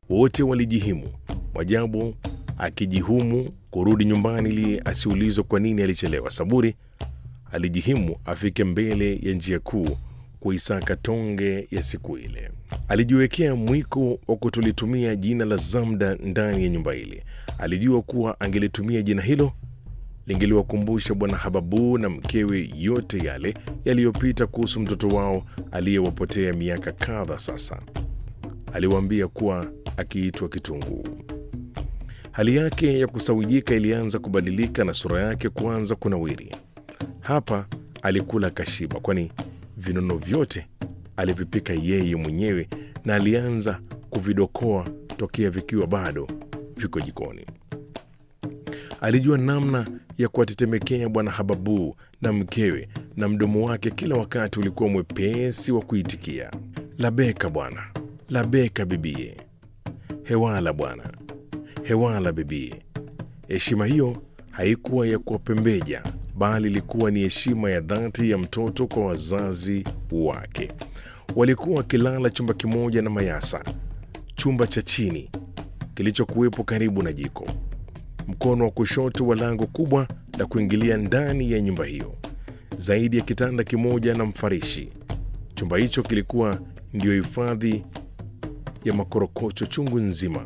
Wote walijihimu, Mwajabu akijihumu kurudi nyumbani ili asiulizwe kwa nini alichelewa. Saburi alijihimu afike mbele ya njia kuu kuisaka tonge ya siku ile. Alijiwekea mwiko wa kutolitumia jina la Zamda ndani ya nyumba ile. Alijua kuwa angelitumia jina hilo lingeliwakumbusha Bwana Hababu na mkewe yote yale yaliyopita kuhusu mtoto wao aliyewapotea miaka kadha sasa. Aliwaambia kuwa akiitwa Kitunguu. Hali yake ya kusawijika ilianza kubadilika na sura yake kuanza kunawiri. Hapa alikula kashiba, kwani vinono vyote alivipika yeye mwenyewe na alianza kuvidokoa tokea vikiwa bado viko jikoni. Alijua namna ya kuwatetemekea Bwana Hababu na mkewe, na mdomo wake kila wakati ulikuwa mwepesi wa kuitikia, labeka bwana, labeka bibie, hewala bwana, hewala bibie. Heshima hiyo haikuwa ya kuwapembeja, bali ilikuwa ni heshima ya dhati ya mtoto kwa wazazi wake. Walikuwa wakilala chumba kimoja na Mayasa, chumba cha chini kilichokuwepo karibu na jiko, mkono wa kushoto wa lango kubwa la kuingilia ndani ya nyumba hiyo, zaidi ya kitanda kimoja na mfarishi. Chumba hicho kilikuwa ndiyo hifadhi ya makorokocho chungu nzima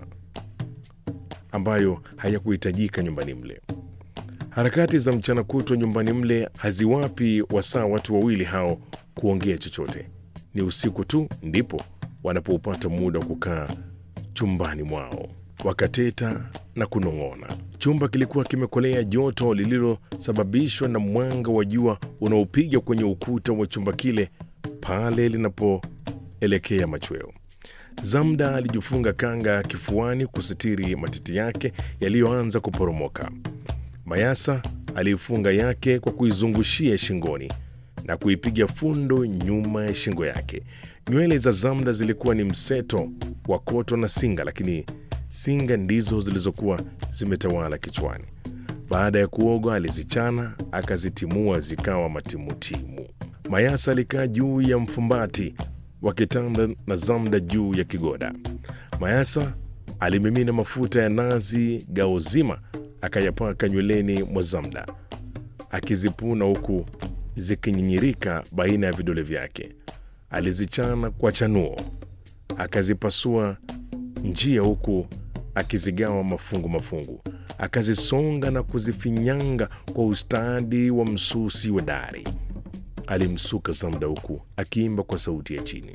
ambayo hayakuhitajika nyumbani mle. Harakati za mchana kutwa nyumbani mle haziwapi wasaa watu wawili hao kuongea chochote. Ni usiku tu ndipo wanapoupata muda wa kukaa chumbani mwao wakateta na kunong'ona. Chumba kilikuwa kimekolea joto lililosababishwa na mwanga wa jua unaopiga kwenye ukuta wa chumba kile pale linapoelekea machweo. Zamda alijifunga kanga kifuani kusitiri matiti yake yaliyoanza kuporomoka. Mayasa aliifunga yake kwa kuizungushia shingoni na kuipiga fundo nyuma ya shingo yake. Nywele za Zamda zilikuwa ni mseto wa koto na singa, lakini singa ndizo zilizokuwa zimetawala kichwani. Baada ya kuoga, alizichana akazitimua zikawa matimutimu. Mayasa alikaa juu ya mfumbati wa kitanda na Zamda juu ya kigoda. Mayasa alimimina mafuta ya nazi gao zima akayapaka nyweleni mwa Zamda akizipuna huku zikinyinyirika baina ya vidole vyake. Alizichana kwa chanuo akazipasua njia huku akizigawa mafungu mafungu, akazisonga na kuzifinyanga kwa ustadi wa msusi wa dari. Alimsuka Zamda huku akiimba kwa sauti ya chini,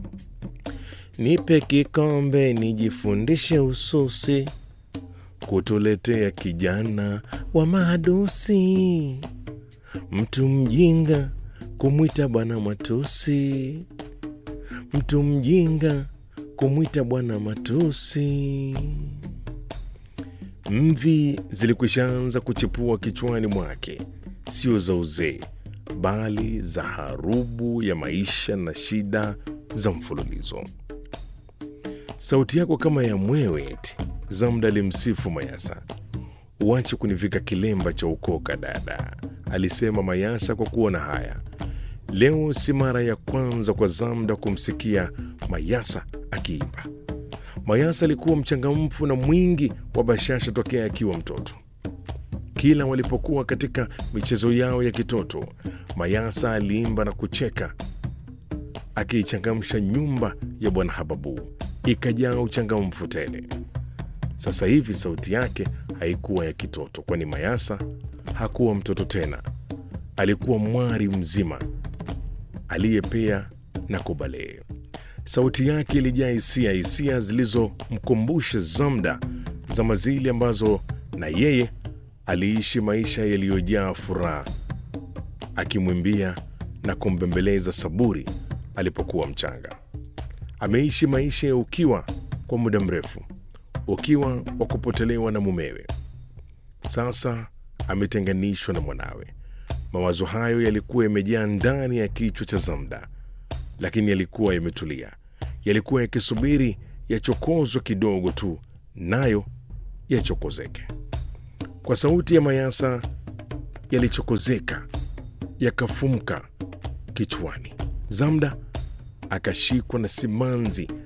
nipe kikombe nijifundishe ususi kutuletea kijana wa mahadusi, mtu mjinga kumwita bwana matusi, mtu mjinga kumwita bwana matusi. Mvi zilikwishaanza kuchipua kichwani mwake, sio za uzee, bali za harubu ya maisha na shida za mfululizo. Sauti yako kama ya mwewe eti, Zamda alimsifu Mayasa. Uache kunivika kilemba cha ukoka dada, alisema Mayasa kwa kuona haya. Leo si mara ya kwanza kwa Zamda kumsikia Mayasa akiimba. Mayasa alikuwa mchangamfu na mwingi wa bashasha tokea akiwa mtoto. Kila walipokuwa katika michezo yao ya kitoto, Mayasa aliimba na kucheka, akiichangamsha nyumba ya Bwana Hababu ikajaa uchangamfu tele. Sasa hivi sauti yake haikuwa ya kitoto, kwani Mayasa hakuwa mtoto tena. Alikuwa mwari mzima aliyepea na kubalee. Sauti yake ilijaa hisia, hisia zilizomkumbusha Zamda zama zile ambazo na yeye aliishi maisha yaliyojaa furaha, akimwimbia na kumbembeleza Saburi alipokuwa mchanga. Ameishi maisha ya ukiwa kwa muda mrefu, ukiwa wa kupotelewa na mumewe. Sasa ametenganishwa na mwanawe. Mawazo hayo yalikuwa yamejaa ndani ya kichwa cha Zamda, lakini yalikuwa yametulia, yalikuwa yakisubiri yachokozwe kidogo tu, nayo yachokozeke. Kwa sauti ya Mayasa yalichokozeka, yakafumka kichwani. Zamda akashikwa na simanzi